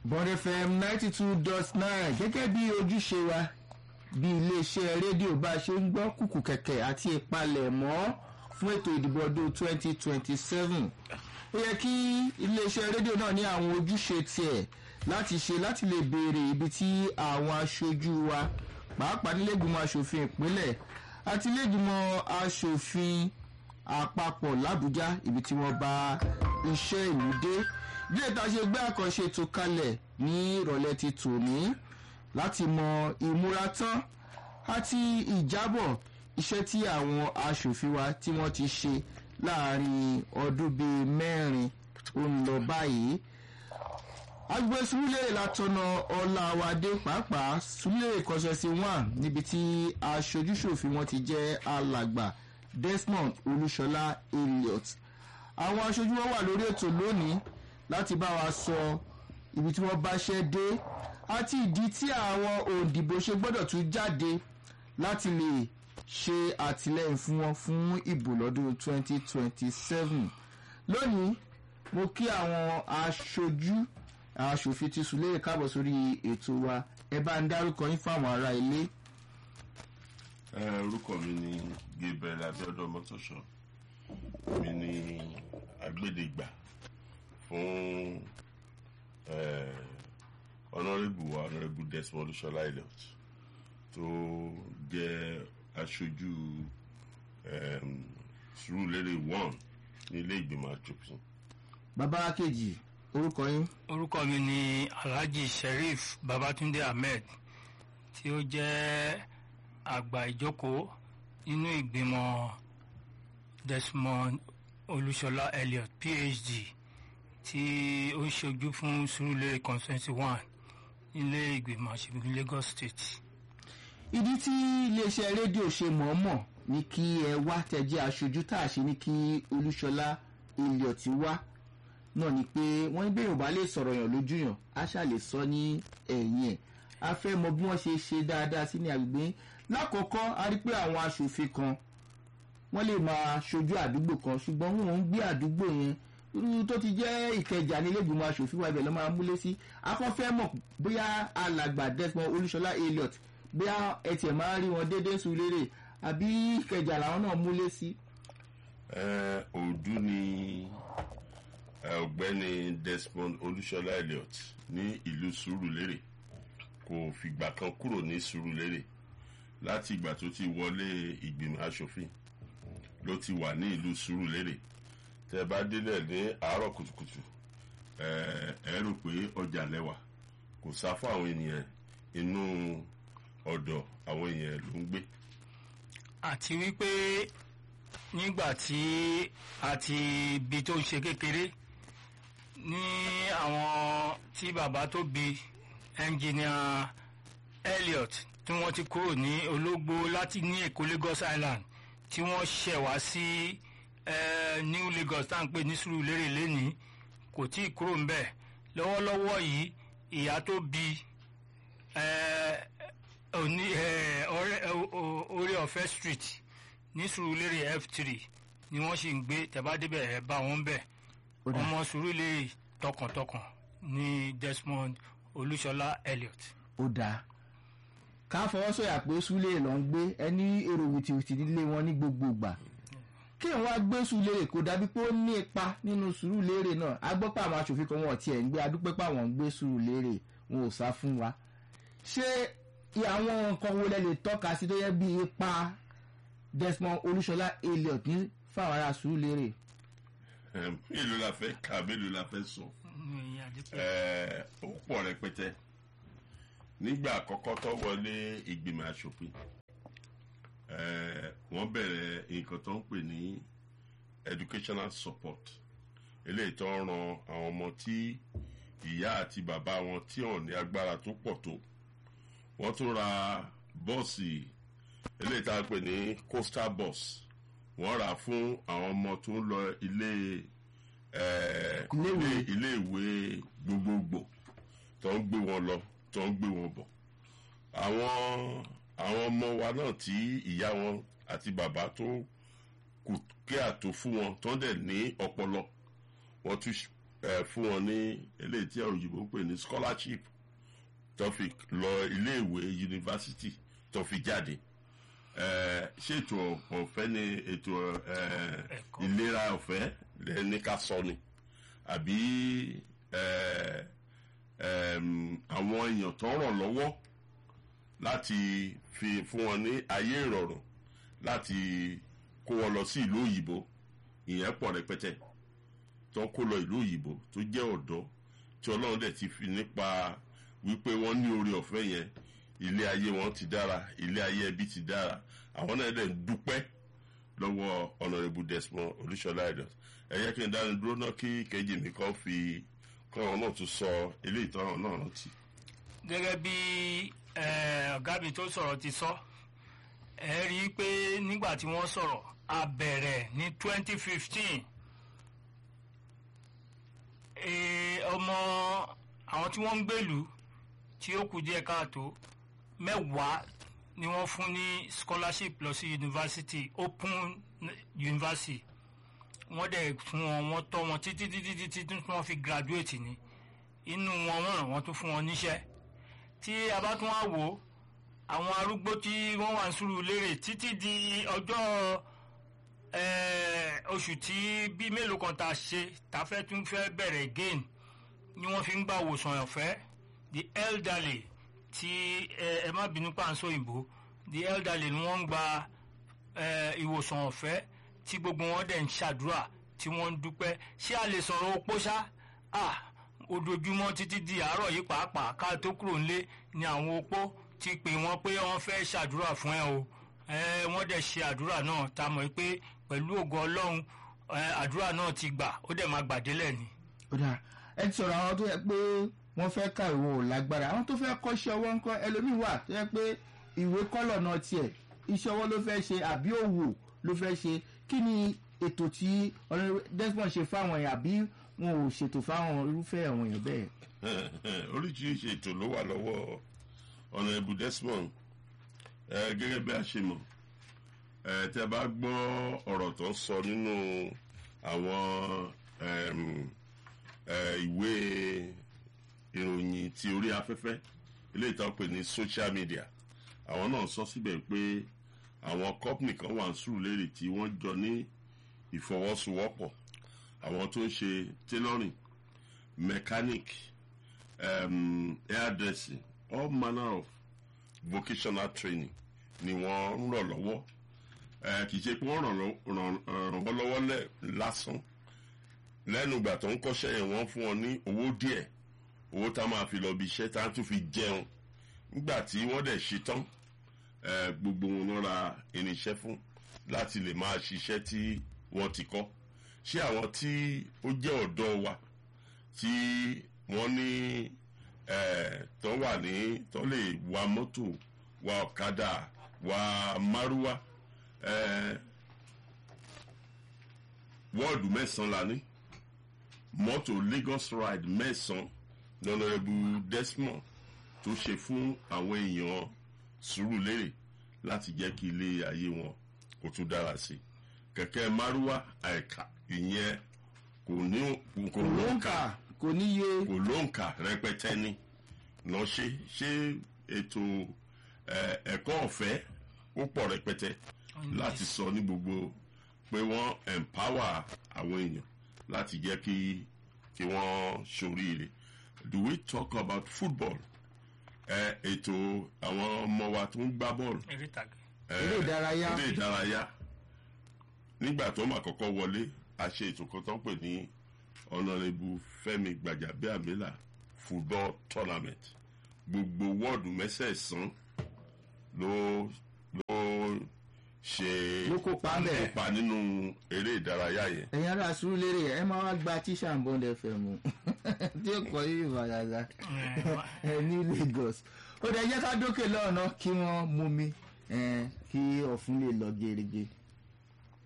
bond fm ninety two dot nine gẹ́gẹ́ bí ojúṣe wa bí iléeṣẹ́ rédíò bá ṣe ń gbọ́ kùkù kẹ̀kẹ́ àti ìpalẹ̀mọ́ fún ètò ìdìbò ọdún twenty twenty seven ó yẹ kí iléeṣẹ́ rédíò náà ní àwọn ojúṣe tiẹ̀ láti ṣe láti lè béèrè ibi tí àwọn aṣojú wa pàápàá nílẹ̀gbìmọ̀ aṣòfin ìpínlẹ̀ àti nílẹ̀gbìmọ̀ aṣòfin àpapọ̀ làbújá ibi tí wọ́n bá iṣẹ́ ìlú dé bí ètò àṣegbé àkànṣe tó kalẹ̀ ní ìrọ̀lẹ́ ti tòní láti mọ ìmúratán àti ìjábọ̀ iṣẹ́ tí àwọn aṣòfin wa tí wọ́n ti ṣe láàrin ọdún bíi mẹ́rin ó ń lọ báyìí agbègbè sùúrùlérè látọ̀nà ọ̀làwádé pàápàá sùúrùlérè kọ́sẹ̀sì one níbi tí aṣojúṣòfin wọn ti jẹ́ alàgbà desmond olúṣọlá elliot àwọn aṣojú wọn wà lórí ètò lónìí láti bá wa sọ ibi tí wọ́n bá ṣẹ́ dé àti ìdí tí àwọn òǹdìbò ṣe gbọ́dọ̀ tún jáde láti lè ṣe àtìlẹ́yìn fún wọn fún ìbò lọ́dún 2027 lónìí mo kí àwọn aṣojú aṣòfin ti sùn léèrè káàbọ̀ sórí ètò wa ẹ bá ń dárúkọ yín fáwọn ará ilé. orúkọ mi ni gabriel abiodun mọtòṣọ mi ni agbẹdẹgbà fún ọ̀nàrẹ́bù wa ọ̀nàrẹ́bù desmond olúṣọlá elliot tó jẹ́ aṣojú sùúrùlérè one ní ilé ìgbìmọ̀ asòfin. bàbá kejì orúkọ yín. orúkọ mi ni alhaji sheriff babatunde ahmed tí ó jẹ́ àgbà ìjókòó nínú ìgbìmọ̀ desmond olúṣọlá elliot phd tí ó ń ṣojú fún surulere constituency one nílé ìgbìmọ̀ aṣòfin lagos state. ìdí tí iléeṣẹ́ rédíò ṣe mọ̀ọ́mọ̀ ní kí ẹ wá tẹ̀jẹ́ aṣojú tá a ṣe ní kí olúṣọlá elliot wá náà ni pé wọ́n ń bèrè bá lè sọ̀rọ̀ yàn lójú yàn á ṣà lè sọ ní ẹ̀yìn ẹ̀ a fẹ́ mọ bí wọ́n ṣe ṣe dáadáa sí ní agbègbè lákọ̀ọ́kọ́ a rí pé àwọn aṣòfin kan wọ́n lè máa ṣojú àdúgbò kan ṣùgbọ́n wọn ń gbé àdúgbò yẹn irú tó ti jẹ́ ìkẹjà ní ilégbèmọ̀ aṣòfin wa ibẹ̀ ló máa múlé sí akọ́fẹ́ mọ̀ bóyá alàgbà desmond olúṣọlá elliot bóyá ẹ tiẹ̀ máa rí wọn déédéé sùn lérè àbí ìkẹjà làwọn náà múlé sí. òdu ni ọ̀gbẹ́ni desmond olúṣọlá elliot ní ìlú sùúrùlérè kò fìgbà kan kúrò ní sùúrùlérè láti ìgbà tó ti wọlé ìgbìmọ̀ asòfin ló ti wà ní ìlú sùúrùlérè tẹ bá délẹ̀ ní àárọ̀ kùtùkùtù ẹ rò pé ọjà lẹ́wà kò sá fún àwọn ènìyàn inú ọ̀dọ̀ àwọn èèyàn ló ń gbé. àti wípé nígbà tí a ti bi tó ń ṣe kékeré ní àwọn tí bàbá tó bi ẹnjìnìà elliot tí wọ́n ti kúrò ní ológbò láti ní èkó lagos island tí wọ́n ṣẹ̀ wá sí new lagos tá à ń pè ní sùúrùlérè lẹ́nìí kò tí ì kúrò ń bẹ̀ lọ́wọ́lọ́wọ́ yìí ìyá tó bi orí ọ̀fẹ́ street ní sùúrùlérè f3 ni wọ́n sì ń gbé tẹ̀bádébẹ̀ ẹ̀ bá wọn bẹ̀ ọmọ sùúrùlérè tọkàntọkàn ní desmond olúṣọlá elliot. ó dáa ká fọwọ́sọ̀yà pé súlẹ̀ ló ń gbé ẹni èrò wìtìwìtì nílé wọn ní gbogbo ìgbà kí n wá gbé sùúrùlérè kó dàbí pé ó ní ipa nínú sùúrùlérè náà a gbọ́ pé àwọn aṣòfin kan wọn tiẹ̀ ń gbé adúpẹ́ pé àwọn ń gbé sùúrùlérè wọn ò sá fún wa ṣé àwọn nǹkan wo lẹ lè tọ́ka sí tó yẹ bí ipa desmond olúṣọlá elliot ní fáwọn ará sùúrùlérè. mélòó la fẹ́ kà mélòó la fẹ́ sọ ó pọ̀ rẹpẹtẹ nígbà àkọ́kọ́ tó wọlé ìgbìmọ̀ asòfin wọ́n bẹ̀rẹ̀ nǹkan tó ń pè ní educational support eléyìí tó ń ran àwọn ọmọ tí ìyá àti bàbá wọn tí ò ní agbára tó pọ̀ tó wọ́n tún ra bọ́ọ̀sì eléyìí tá a pè ní coastal bus wọ́n rà fún àwọn ọmọ tó ń lọ ilé ilé ìwé gbogbogbò tó ń gbé wọn lọ tó ń gbé wọn bọ̀ àwọn àwọn ọmọ wa náà tí ìyá wọn àti bàbá tó kù kí àtò fún wọn tó ń dẹ̀ ní ọpọlọ wọ́n tún ẹ fún wọn ní eléyìí tí àwọn òyìnbó ń pè ní scholarship tó fi lọ iléèwé yunifásitì tó fi jáde ẹ ṣètò ọ̀fẹ́ ní ètò ẹ Ẹ̀kọ́. ìlera ọ̀fẹ́ lẹ ní ká sọ ni àbí ẹ ẹm, àwọn èèyàn tó ràn lọ́wọ́ láti fi fún wọn ní ayé ìrọ̀rùn láti kó wọn lọ sí ìlú òyìnbó ìyẹn pọ̀ rẹpẹtẹ tó ń kó lọ ìlú òyìnbó tó jẹ́ ọ̀dọ́ tí ọlọ́run dẹ̀ ti fi nípa wípé wọ́n ní oore ọ̀fẹ́ yẹn ilé ayé wọn ti dára ilé ayé ẹbí ti dára àwọn náà dẹ̀ ń dúpẹ́ lọ́wọ́ honourable desmond olúṣọlá ẹ̀dọ̀ ẹ yẹ kí n dáni dúró náà kí kejì mi kan fi kọ́ran náà tún sọ eléyìí tọ́ràn náà rántí. gẹ́gẹ́ bí eh, ọ̀gá mi tó sọ̀rọ̀ ti sọ ẹ rí i pé nígbà tí wọ́n sọ̀rọ̀ a bẹ̀rẹ̀ ní 2015 Eh, ọmọ àwọn tí wọ́n ń gbèlú tí ó kù díẹ̀ káàtó mẹ́wàá ni wọ́n fún ní scholarship lọ sí yunifásitì open university wọ́n dẹ̀ fún wọn wọ́n tọ́ wọn títí títí títí tí wọ́n fi graduate ni inú wọn wọ́n ràn wọ́n tún fún wọn níṣẹ́ tí a bá tún wá wò ó àwọn arúgbó tí wọ́n wà ń sùúrù lérè títí di ọjọ́ eh, oṣù tí bí mélòó kan tá a ṣe tá a fẹ́ tún fẹ́ bẹ̀rẹ̀ again ni wọ́n fi ń gba òwòsàn ọ̀fẹ́ the elderly tí ẹ ẹ má bínú pàǹsó òyìnbó the elderly ni wọ́n ń gba eh, ìwòsàn ọ̀fẹ́ tí gbogbo wọn dẹ̀ ń ṣàdúrà tí wọ́n ń dúpẹ́ ṣé a lè sọ̀rọ̀ opó ṣá ah ojoojúmọ́ títí di àárọ̀ yìí pàápàá ká tó kúrò nílé ni àwọn opó ti pè wọ́n pé wọ́n fẹ́ ṣàdúrà fún ẹ o ẹ wọ́n dẹ̀ ṣe àdúrà náà tá a mọ̀ pé pẹ̀lú ògo ọlọ́run ẹ, àdúrà náà ti gbà ó dẹ̀ máa gbàdélẹ̀ ni. ó dáa ẹ ti sọ̀rọ̀ àwọn tó yẹ pé wọ́n fẹ́ ká ìwò lágbára àwọn tó fẹ́ kọ́ṣẹ́ ọwọ́ ńkọ́ ẹlòmíì wà tó yẹ pé ìwé kọ́lọ̀ náà tiẹ̀ iṣẹ́ ọwọ́ ló fẹ́ ṣe àbí òwò ló fẹ́ ṣe kí ni ètò tí Honorable Desmond ṣe fáwọn èèyàn àbí wọn ò ṣètò fáwọn irúfẹ́ àwọn èèyàn bẹ́ẹ̀. oríṣiríṣi ètò ló wà lọ́wọ́ honourable desmond ẹ gẹ́gẹ́ bí a ṣe mọ̀ ẹ tẹ́ bá gbọ́ ọ̀rọ̀ tó ń sọ nínú àwọn ẹm, ẹ, ìwé ìròyìn ti orí afẹ́fẹ́ eléyìí tó ń pè ní social media àwọn náà sọ síbẹ̀ pé àwọn company kan wà ń Sùúrùlérè tí wọ́n jọ ní ìfọwọ́sowọ́pọ̀ àwọn tó ń ṣe tailoring mechanic um, hairdressing all manner of vocational training ni wọ́n ń ràn lọ́wọ́ Eh, kì í ṣe pé wọ́n ràn lọ́- ràn ràn wọ́n lọ́wọ́ lẹ̀- lásán lẹ́nu ìgbà tó ń kọ́ṣẹ́ yẹn wọ́n fún wọn ní owó díẹ̀ owó tá a máa fi lọ bí iṣẹ́ tá a tún fi jẹun nígbà tí wọ́n dẹ̀ ṣe tán eh, gbogbo wọn ló ra irinṣẹ́ fún láti lè máa ṣiṣẹ́ tí wọ́n ti kọ́ ṣé àwọn tí ó jẹ́ ọ̀dọ́ wa tí wọ́n ní eh, tó wà ní tó lè wa mọ́tò wa ọ̀kadà wa márúwá eh, wọ́ọ̀dù mẹ́sàn-án la ní mọ́tò Lagos ride mẹ́sàn-án lọ́nàrẹ́bù Desmond tó ṣe fún àwọn èèyàn Sùúrùlérè láti jẹ́ kí ilé ayé wọn kó tún dára sí i kẹ̀kẹ́ márúwá àìkà ìyẹn kò ní kò lóǹkà kò níye kò lóǹkà rẹpẹtẹ ni lọ ṣe ṣé ètò ẹ, ẹ̀kọ́ ọ̀fẹ́ ó pọ̀ rẹpẹtẹ láti sọ ní gbogbo pé wọ́n empower àwọn èèyàn láti jẹ́ kí kí wọ́n ṣoríire do we talk about football ẹ ètò àwọn ọmọ wa tó ń gbá bọ́ọ̀lù eré ìtàgé. ẹ, Eré ìdárayá. eré ìdárayá nígbà tó máa kọ́kọ́ wọlé a ṣe ètò kan tó ń pè ní ọ̀nàrẹ́bù Fẹ́mi Gbàjàbíàmílà football tournament gbogbo wọ́ọ̀dù mẹ́sẹ̀ẹ̀sán ló ló ṣe Ló kópa ńbẹ̀. kópa nínú eré ìdárayá yẹn ẹ̀yin ará Sùúrùlérè ẹ máa wá gba tíṣà ń bọ́ndẹ̀ fẹ́ mu tí ó kọ́ yìí ìfàdàdà ẹ ní Lagos ó dẹ̀ jẹ́ ká dókè lọ́ọ̀nà kí wọ́n mú mi ẹ, kí ọ̀fun lè lọ gerege.